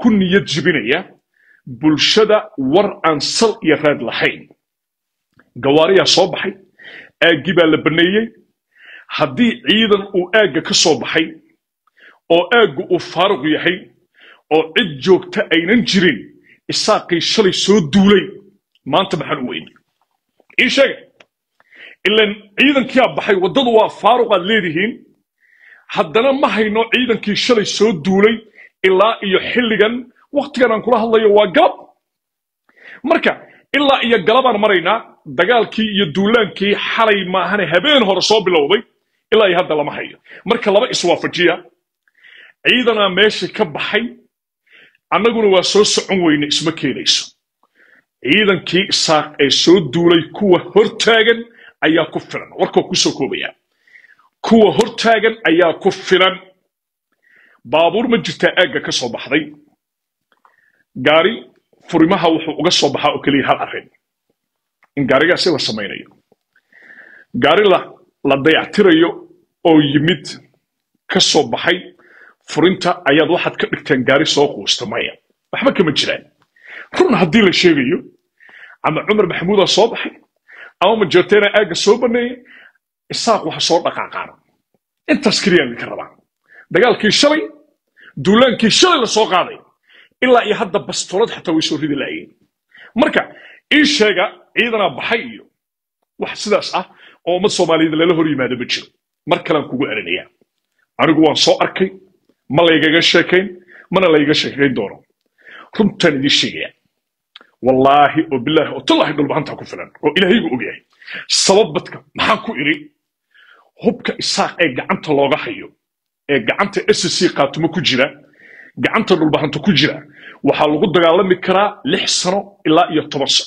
ku niyad jibinaya bulshada war aan sal iyo raad lahayn gawaariyaa soo baxay aaggii baa la banneeyey haddii ciidan uu aagga ka soo baxay oo aaggu uu faaruq yahay oo cid joogta aynan jirin isaaqii shalay soo duulay maanta maxaan u weyne ii sheega ilan ciidankiyaa baxay waddadu waa faaruqaad leedihiin haddana ma hayno ciidankii shalay soo duulay ilaa iyo xilligan wakhtigan aan kula hadlayo waa galab marka ilaa iyo galabaan maraynaa dagaalkii iyo duulaankii xalay maahane habeen hore soo bilowday ilaa iyo hadda lama hayo marka laba iswaafajiya ciidanaa meesha ka baxay annaguna waa soo socon weyne isma keenayso ciidankii isaaq ee soo duulay kuwa hortaagan ayaa ku filan warkoo kusoo koobaya kuwa hortaagan ayaa ku filan baabuur ma jirtaa aagga ka soo baxday gaari furimaha wuxuu uga soo baxaa oo keliya hal arrin in gaarigaasi la samaynayo gaari la la dayactirayo oo yimid ka soo baxay furinta ayaad waxaad ka dhigteen gaari soo quusta maya waxba kama jiraan run haddii la sheegayo ama cumar maxamuudaa soo baxay ama majeerteena aagga soo baneeyey isaaq waxa soo dhaqaaqaan intaas keliyaan idinka rabaa dagaalkii shalay duulaankii shalay la soo qaaday ilaa iyo hadda bastoolad xataa way soo ridi laayeen marka ii sheega ciidanaa baxay iyo wax sidaas ah oo ummad soomaaliyeed lala hor yimaado ma jiro mar kalean kugu celinayaa anigu waan soo arkay ma laygaga sheekayn mana layga sheekayn doono runtaan idiin sheegaya wallaahi oo bilaahi oo tallaahi dhulbahantaa ku filan oo ilaahaygu ogyahay sabab badka maxaan ku idhi hubka isaaq ee gacanta looga hayo ee gacanta s c qaatumo ku jira gacanta dhulbahanto ku jira waxaa lagu dagaalami karaa lix sano ilaa iyo toban sano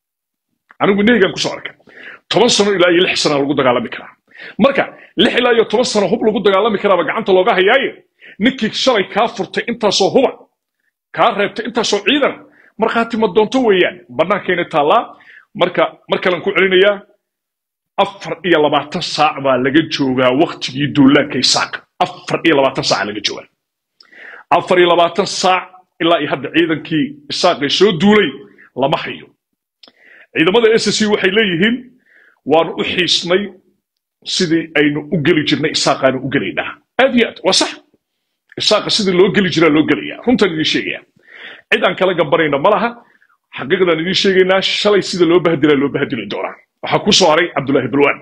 anigu nehigan kusoo arkay toban sano ilaa iyo lix sana lagu dagaalami karaa marka lix ilaa iyo toban sano hub lagu dagaalami karaaba gacanta looga hayaaye ninkii shalay kaa furtay intaasoo huba kaa reebtay intaasoo ciidan markhaati ma doonto weeyaan bannaankayna taallaa marka mar kalen ku celinayaa afar iyo labaatan saac baa laga joogaa waktigii duulaanka isaaq afar iyo labaatan saac laga joogaa afar iyo labaatan saac ilaa iyo hadda ciidankii isaaqay soo duulay lama hayo ciidamada s c waxay leeyihiin waanu u xiisnay sidii aynu u geli jirnay isaaqaanu u gelaynaa aad iyo aad waa sax isaaqa sidii loo geli jiraa loo gelaya runtaan idiin sheegaya cid aan kala gambanayna ma laha xaqiiqdaan idiin sheegaynaa shalay sida loo bahdilaa loo bahdili doonaa waxaa ku soo haray cabdullaahi balwaan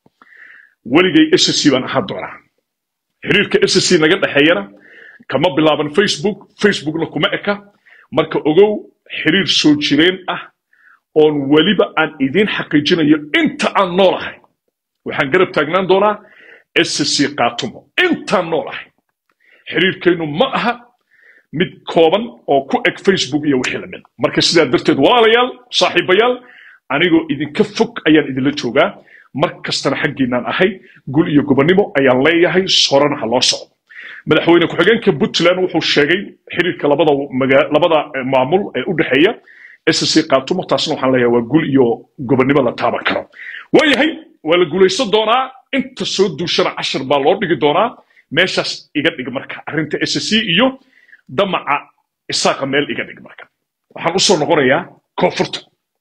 weligay s c baan ahaan doonaa xiriirka s c naga dhexeeyana kama bilaaban facebook facebookna kuma eka marka ogow xiriir soo jireen ah oon weliba aan idiin xaqiijinayo inta aan noolahay waxaan garab taagnaan doonaa s c qaatumo intaan noolahay xiriirkaynu ma aha mid kooban oo ku eg facebook iyo wixii lamid marka sidaa darteed walaalayaal saaxiibayaal anigoo idinka fog ayaan idinla joogaa mar kastana xaggiinaan ahay gul iyo gobonnimo ayaan leeyahay sorana ha loo socdo madaxweyne ku-xigeenka puntland wuxuu sheegay xiriirka labada labada maamul ee u dhexeeya s c qaatumo taasna waxaan leeyahay waa gul iyo gobonnimo la taaban karo waayahay waa la guulaysan doonaa inta soo duushana cashar baa loo dhigi doonaa meeshaas iga dhig marka arrinta s c iyo damaca isaaqa meel iga dhig marka waxaan usoo noqonayaa koonfurta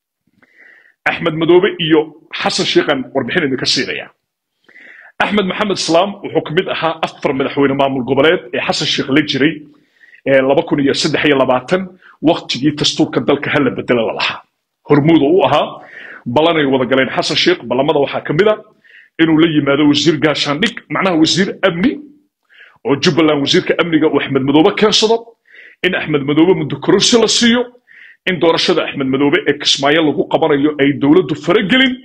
axmed madoobe iyo xasan sheikhan warbixin idinka siinaya axmed maxamed islaam wuxuu ka mid ahaa afar madaxweyne maamul goboleed ee xasan sheikh la jiray laba kun iyo saddex iyo labaatan waktigii dastuurka dalka hala bedela la lahaa hormuuda u ahaa ballanay wada galeen xasan sheikh ballamada waxaa ka mid a inuu la yimaado wasiir gaashaandhig macnaha wasiir amni oo jubbaland wasiirka amniga uu axmed madoobe keensado in axmed madoobe muddo kororsi la siiyo in doorashada axmed madoobe ee kismaayo lagu qabanayo ay dowladdu faragelin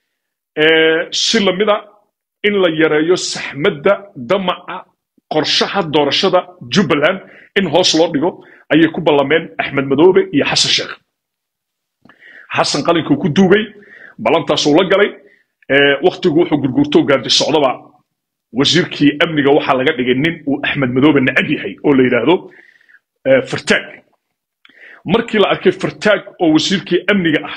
si lamida in la yareeyo saxmadda damaca qorshaha doorashada jubbaland in hoos loo dhigo ayay ku ballameen axmed madoobe iyo xasan sheekh xasan qalinkuu ku duugay ballantaasuu la galay waktigu wuxuu gurgurto gaardi socdaba wasiirkii amniga waxaa laga dhigay nin uu axmed madoobe nacab yahay oo la yidhaahdo fartaag markii la arkay fartaag oo wasiirkii amniga ah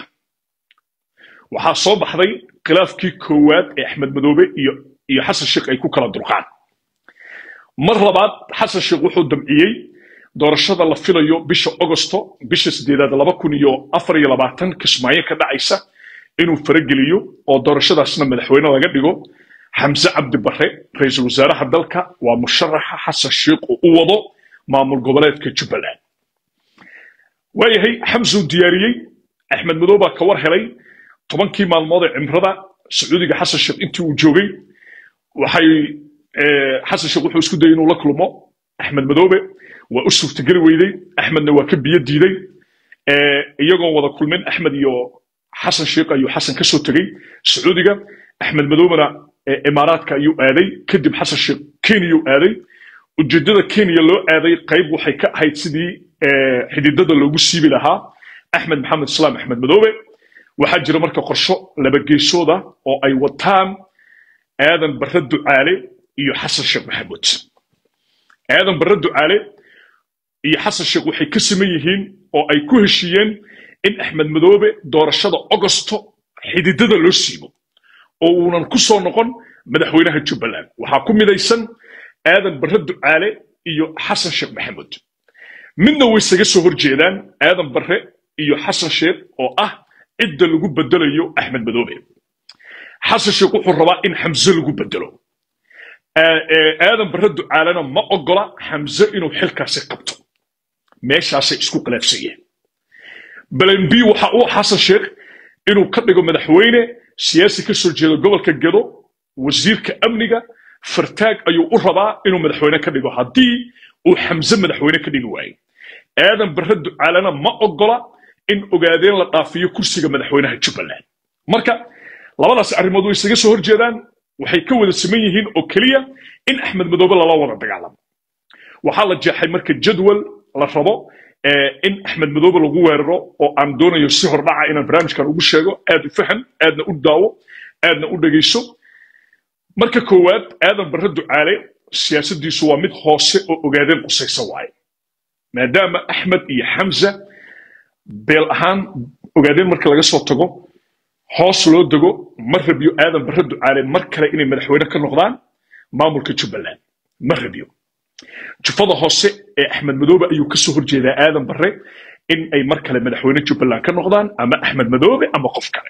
waxaa soo baxday khilaafkii koowaad ee axmed madoobe iyo iyo xasan sheekh ay ku kala durqaan mar labaad xasan sheekh wuxuu damciyey doorashada la filayo bisha agosto bisha sideedaad laba kun iyo afar iyo labaatan kismaayo ka dhacaysa inuu farageliyo oo doorashadaasna madaxweyne laga dhigo xamse cabdi barre ra-iisul wasaaraha dalka waa musharaxa xasan sheikh oo u wado maamul goboleedka jubbaland waayahay xamsuu diyaariyey axmed madow baa ka war helay tobankii maalmood ee cimrada sacuudiga xasan sheekh intii uu joogay waxay xasan sheekh wuxuu isku dayay inuu la kulmo axmed madoobe waa u suurtageli weydey axmedna waa ka biyo diiday iyagoon wada kulmin axmed iyo xasan sheekh ayuu xasan ka soo tegey sacuudiga axmed madoobena imaaraadka ayuu aaday kadib xasan sheekh kenyau aaday ujeedada kenya loo aaday qayb waxay ka ahayd sidii xididada loogu siibi lahaa axmed maxamed islaam axmed madoobe waxaa jira marka qorsho labageyshooda oo ay wataan aadan barre ducaale iyo xasan sheekh maxamuud aadan barre ducaale iyo xasan sheekh waxay ka siman yihiin oo ay ku heshiiyeen in axmed madoobe doorashada ogosto xididada loo siibo oo uunan ku soo noqon madaxweynaha jubbaland waxaa ku midaysan aadan barre ducaale iyo xasan sheekh maxamuud midna way isaga soo horjeedaan aadan barre iyo xasan sheekh oo ah cidda lagu bedelayo axmed madoobe xasan sheekh wuxuu rabaa in xamse lagu bedelo aadan barre ducaalena ma ogola xamse inuu xilkaasi qabto meeshaasay isku khilaafsanyeen balen b waxa uu xasan sheekh inuu ka dhigo madaxweyne siyaasi ka soo jeeda gobolka gedo wasiirka amniga fartaag ayuu u rabaa inuu madaxweyne ka dhigo haddii uu xamse madaxweyne ka dhigi waayo aadan barre ducaalena ma ogola in ogaadeen la dhaafiyo kursiga madaxweynaha jubbaland marka labadaas arrimood way isaga soo horjeedaan waxay ka wada siman yihiin oo keliya in axmed madoobe lala wada dagaalamo waxaa la jeexay marka jadwal la rabo in axmed madoobe lagu weeraro oo aan doonayo si hordhaca inaan barnaamijkan ugu sheego aad u faham aadna u daawo aadna u dhegayso marka koowaad aadan barre ducaale siyaasaddiisu waa mid hoose oo ogaadeen qusaysa waaye maadaama axmed iyo xamza beel ahaan ogaadeen marka laga soo tago hoos loo dego ma rabyo aadan barre ducaale mar kale inay madaxweyne ka noqdaan maamulka jubbaland ma rabyo jufada hoose ee axmed madoobe ayuu kasoo horjeedaa aadan barre in ay mar kale madaxweyne jubbaland ka noqdaan ama axmed madoobe ama qof kale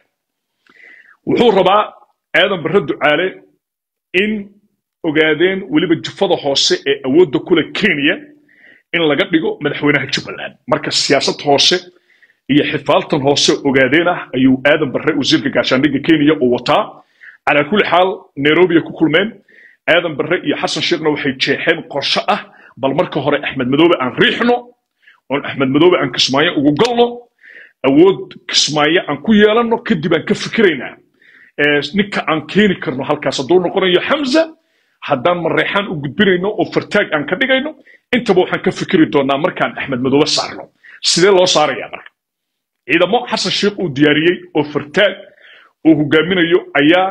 wuxuu rabaa aadan barre ducaale in ogaadeen weliba jufada hoose ee awoodda kule kenya in laga dhigo madaxweynaha jubbaland marka siyaasad hoose iyo xifaaltan hoose ogaadeen ah ayuu aadan barre wasiirka gaashaandhigga kenya uu wataa calaa kulli xaal nairobiya ku kulmeen aadan barre iyo xasan sheekhna waxay jeexeen qorsho ah bal marka hore axmed madoobe aan riixno oon axmed madoobe aan kismaayo ugu galno awood kismaayo aan ku yeelanno kadib aan ka fikiraynaa ninka aan keeni karno halkaas hadduu noqonayo xamza haddaan mareexaan u gudbinayno oo fartaag aan ka dhigayno intaba waxaan ka fikiri doonaa markaan axmed madoobe saarno sidee loo saarayaa marka ciidamo xasan sheekh uu diyaariyey oo fartaag uu hogaaminayo ayaa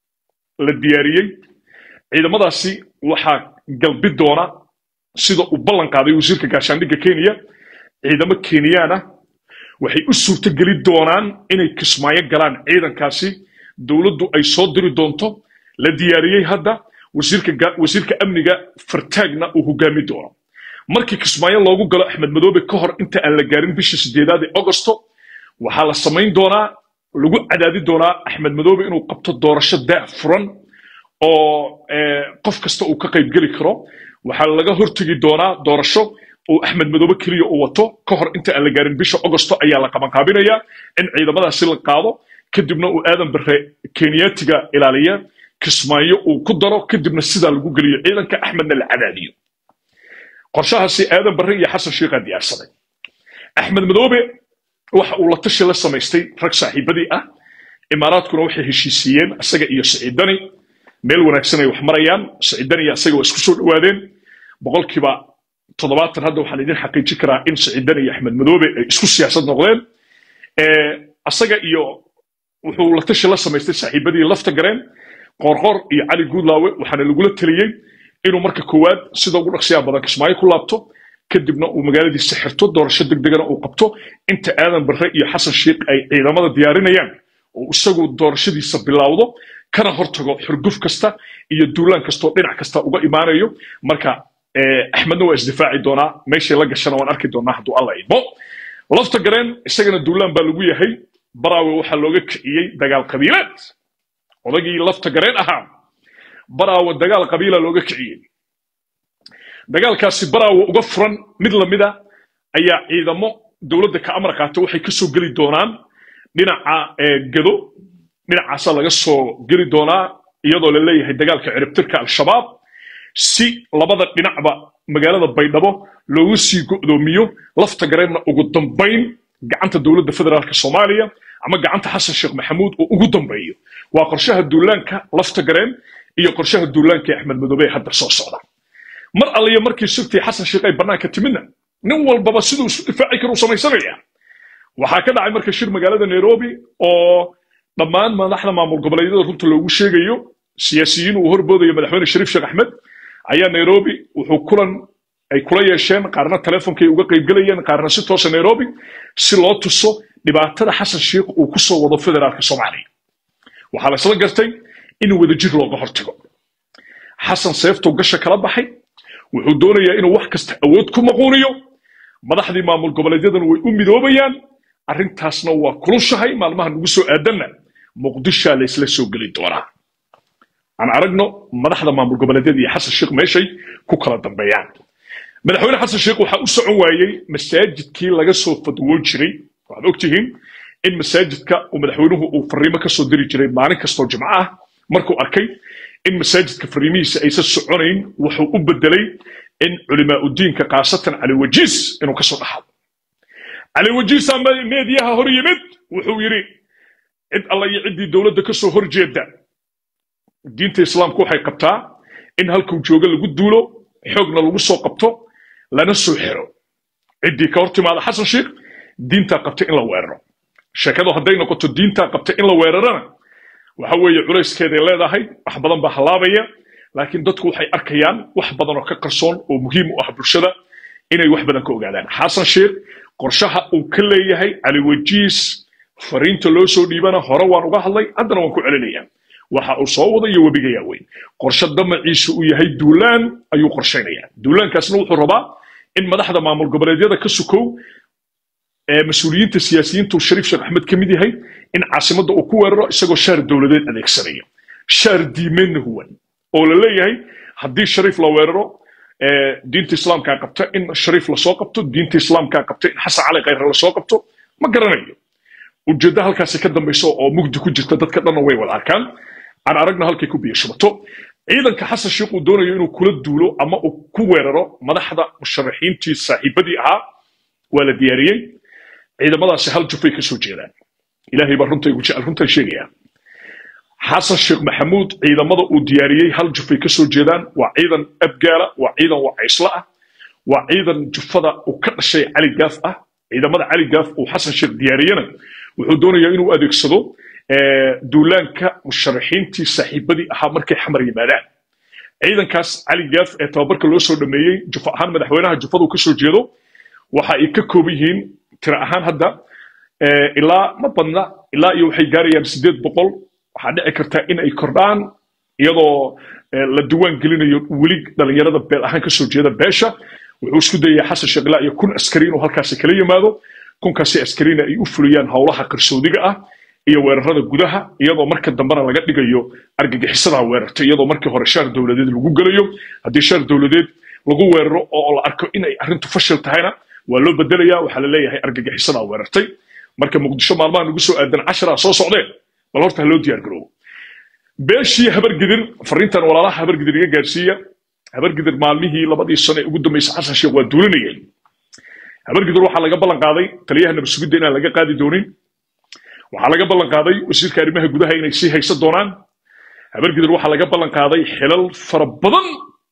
la diyaariyey ciidamadaasi waxaa galbi doona sida uu ballan qaaday wasiirka gaashaandhigga kenya ciidamo kenyaan ah waxay u suurtogeli doonaan inay kismaayo galaan ciidankaasi dowladdu ay soo diri doonto la diyaariyey hadda wasiirka amniga fartaagna uu hogaami doono markii kismaayo loogu galo axmed madoobe ka hor inta aan la gaarin bisha sideedaad ee augosto waxaa la samayn doonaa lagu cadaadi doonaa axmed madoobe inuu qabto doorasho daa furan oo qof kasta uu ka qaybgeli karo waxaa laga hortegi doonaa doorasho uu axmed madoobe keliya uu wato ka hor inta aan la gaarin bisha augosto ayaa la qabanqaabinayaa in ciidamadaasi la qaado kadibna uu aadan barre kenyaatiga ilaaliya kismaayo uu ku daro kadibna sidaa lagu geliyo ciidanka axmedna la cadaadiyo qorshahaasi aadan barre iyo xasan sheikhaa diyaarsaday axmed madoobe waxa uu la tashi la samaystay rag saaxiibadii ah imaaraadkuna waxay heshiisiiyeen isaga iyo siciidani meel wanaagsan ay wax marayaan siciidani iyo isaga waa isku soo dhowaadeen boqolkiiba toddobaatan hadda waxaan idin xaqiijin karaa in siciidani iyo axmed madoobe ay isku siyaasad noqdeen isaga iyo wuxuu la tashi la samaystay saaxiibadii lafta gareen qoorqoor iyo cali guudlaawe waxaana lagula taliyey inuu marka koowaad sida ugu dhaqsiyaa badan kismaayo ku laabto kadibna uu magaaladiisa xirto doorasho degdegana uu qabto inta aadan barre iyo xasan sheikh ay ciidamada diyaarinayaan oo isagu doorashadiisa bilowdo kana hortago xurguf kasta iyo duulaan kastoo dhinac kasta uga imaanayo marka axmedna waa isdifaaci doonaa meeshay la gashana waan arki doonaa hadduu alla idmo lafta gareen isagana duulaan baa lagu yahay baraawe waxaa looga kiciyey dagaal qabiileed odagii lafta gareen ahaa baraawe dagaal qabiila looga kiciyey dagaalkaasi baraawe uga furan mid lamida ayaa ciidamo dowladda ka amar qaata waxay kasoo geli doonaan dhinaca gado dhinacaasaa laga soo geli doonaa iyadoo la leeyahay dagaalka ciribtirka al-shabaab si labada dhinacba magaalada baydhabo loogu sii go'doomiyo lafta gareenna ugu dambayn gacanta dowladda federaalka soomaaliya ama gacanta xasan sheekh maxamuud oo ugu dambeeyo waa qorshaha duulaanka lafta gareen iyo qorshaha duulaanka ee axmed madoobe ee hadda soo socda mar alliya markii sirtii xasan sheekh ay bannaanka timidna nin walbaba siduu isu difaaci karuu samaysanaya waxaa ka dhacay marka shir magaalada nairobi oo dhammaan madaxda maamul goboleedyada runta loogu sheegayo siyaasiyiin uu horboodayo madaxweyne shariif sheekh axmed ayaa nairobi wuxuu kulan ay kula yeesheen qaarna telefonkay uga qaybgelayeen qaarna si toosa nairobi si loo tuso dhibaatada xasan sheekh uu ku soo wado federaalka soomaaliya waxaa la isla gartay in wadajir looga hortago xasan seeftuu gasha kala baxay wuxuu doonayaa inuu wax kasta awood ku maquuniyo madaxdii maamul goboleedyadana way u midoobayaan arrintaasna waa kulushahay maalmaha nagu soo aadanna muqdishaa la isla soo geli doonaa aan aragno madaxda maamul goboleedyada iyo xasan sheekh meeshay ku kala dambeeyaan madaxweyne xasan sheekh waxaa u socon waayey masaajidkii laga soo fadwoon jiray waxaad ogtihiin in masaajidka uu madaxweynuhu uu fariimo ka soo diri jiray maalin kastoo jimco ah markuu arkay in masaajidka fariimihiisa aysan soconayn wuxuu u bedelay in culimaa udiinka khaasatan cali wajiis inuu kasoo dhaxado cali wajiisaa meediyaha hor yimid wuxuu yidhi cid alla iyo ciddii dowladda kasoo horjeeda diinta islaamku waxay qabtaa in halkuu jooga lagu duulo xoogna lagu soo qabto lana soo xiro ciddii ka hor timaada xasan sheekh diintaa qabta in la weeraro sheekadu hadday noqoto diintaa qabta in la weerarana waxa weeye culayskeeday leedahay wax badan baa halaabaya laakiin dadku waxay arkayaan wax badan oo ka qarsoon oo muhiim u ah bulshada inay wax badan ka ogaadaan xasan sheekh qorshaha uu ka leeyahay cali wajiis fariinta loo soo dhiibana hore waan uga hadlay haddana waan ku celinayaa waxa uu soo wada iyo webiga yaaweyn qorshe damaciisu uu yahay duulaan ayuu qorshaynayaa duulaankaasna wuxuu rabaa in madaxda maamul goboleedyada ka sukow ee mas-uuliyiinta siyaasiyiintu shariif sheekh axmed ka mid yahay in caasimadda uu ku weeraro isagoo shaar dowladeed adeegsanaya shaar diimeenna huwan oo la leeyahay haddii shariif la weeraro diinta islaamkaa qabta in shariif lasoo qabto diinta islaamkaa qabta in xasan cali khayre lasoo qabto ma garanayo ujeeddo halkaasi ka dambayso oo mugdi ku jirta dadka dhanna way wada arkaan aan aragna halkay ku biyo shubato ciidanka xasan sheekh uu doonayo inuu kula duulo ama uu ku weeraro madaxda musharaxiintii saaxiibadii ahaa waa la diyaariyey ciidamadaasi hal jufay ka soo jeedaan ilaahay baa runta igu jecel runtan sheegaya xasan sheekh maxamuud ciidamada uu diyaariyey hal jufay ka soo jeedaan waa ciidan abgaala waa ciidan wacaysla ah waa ciidan jufada uu ka dhashay cali gaaf ah ciidamada cali gaaf uu xasan sheekh diyaariyena wuxuu doonayaa inuu adeegsado duulaanka musharaxiintii saaxiibadii ahaa markay xamar yimaadaan ciidankaas cali gaaf ee tababarka loo soo dhameeyey jufa ahaan madaxweynaha jufadu ka soo jeedo waxa ay ka kooban yihiin tira ahaan hadda ilaa ma badna ilaa iyo waxay gaarayaan sideed boqol waxaa dhici karta in ay kordhaan iyadoo la diwaan gelinayo weli dhalinyarada beel ahaan kasoo jeeda beesha wuxuu isku dayayaa xasan sheekh ilaa iyo kun askari inuu halkaasi kala yimaado kunkaasi askarina ay u fuliyaan howlaha qarsoodiga ah iyo weerarada gudaha iyadoo marka dambena laga dhigayo argagixisadaa weerarta iyadoo markii hore shaar dowladeed lagu gelayo haddii shaar dowladeed lagu weeraro oo la arko inay arrintu fashil tahayna waa loo bedelaya waxaa la leeyahay argagixisadaa weerartay marka muqdisho maalmaha nagu soo aadan casharaa soo socdeen bal horta ha loo diyaar garoobo beeshii habargidir fariintan walaalaha habargidir iga gaarsiiya habargidir maalmihii labadii sano ee ugu dambeysay xasan sheekh waa duulinayeen habargidir waxaa laga ballan qaaday taliyaha nabadsugidda inaan laga qaadi doonin waxaa laga ballan qaaday wasiirka arrimaha gudaha inay sii haysan doonaan habargidir waxaa laga ballan qaaday xilal fara badan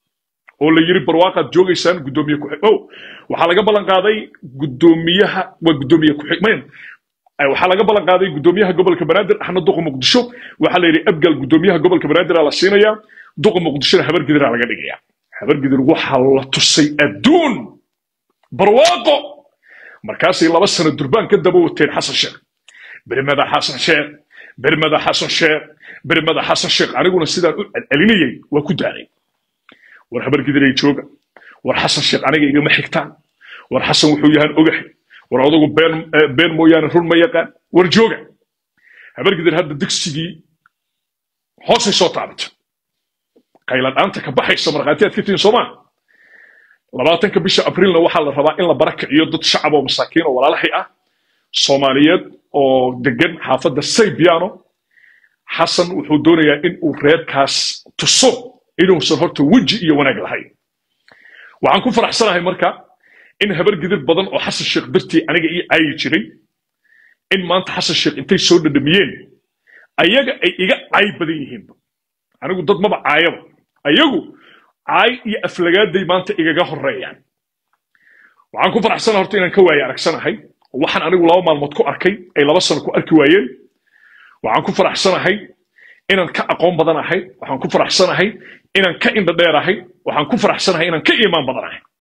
oo la yiri barwaaqaad joogaysaan gudoomiye ku oh waxaa laga ballan qaaday gudoomiyaha waa gudoomiye ku-xigmeen waxaa laga ballan qaaday gudoomiyaha gobolka banaadir axmed duqa muqdisho waxaa la yidhi abgal gudoomiyaha gobolka banaadir la siinayaa duqa muqdishona habargidiraa laga dhigaya habargidir waxaa la tusay adduun barwaaqo markaasay laba sano durbaan ka daba wateen xasan sheekh bermada xasan sheekh bermada xasan sheekh bermada xasan sheekh aniguna sidaan u celcelinayay waa ku daalay war habargidiray jooga war xasan sheekh aniga igama xigtaan war xasan wuxuu yahaan ogahay war odagu been been mooyaane run ma yaqaan war jooga habargidir hadda dugsigii hoosay soo taabato qayladhaanta ka baxaysa markhaatiyaad ka tihiin soomaa labaatanka bisha abrilna waxaa la rabaa in la barakiciyo dad shacab oo masaakiin oo walaalahay ah soomaaliyeed oo degan xaafadda saybiano xasan wuxuu doonayaa in uu reerkaas tuso inuusan horta weji iyo wanaag lahayn waxaan ku faraxsanahay marka in habar gidir badan oo xasan sheekh dartii aniga ii caayi jiray in maanta xasan sheekh intay soo dhadhamiyeen ayaga ay iga caay badan yihiinba anigu dad maba caayaba ayagu caay iyo aflagaaday maanta igaga horeeyaan waxaan ku faraxsanahay horta inaan ka waaye aragsanahay waxaan anigu laba maalmood ku arkay ay laba sano ku arki waayeen waxaan ku faraxsanahay inaan ka aqoon badanahay waxaan ku faraxsanahay inaan ka indha dheerahay waxaan ku faraxsanahay inaan ka iimaan badanahay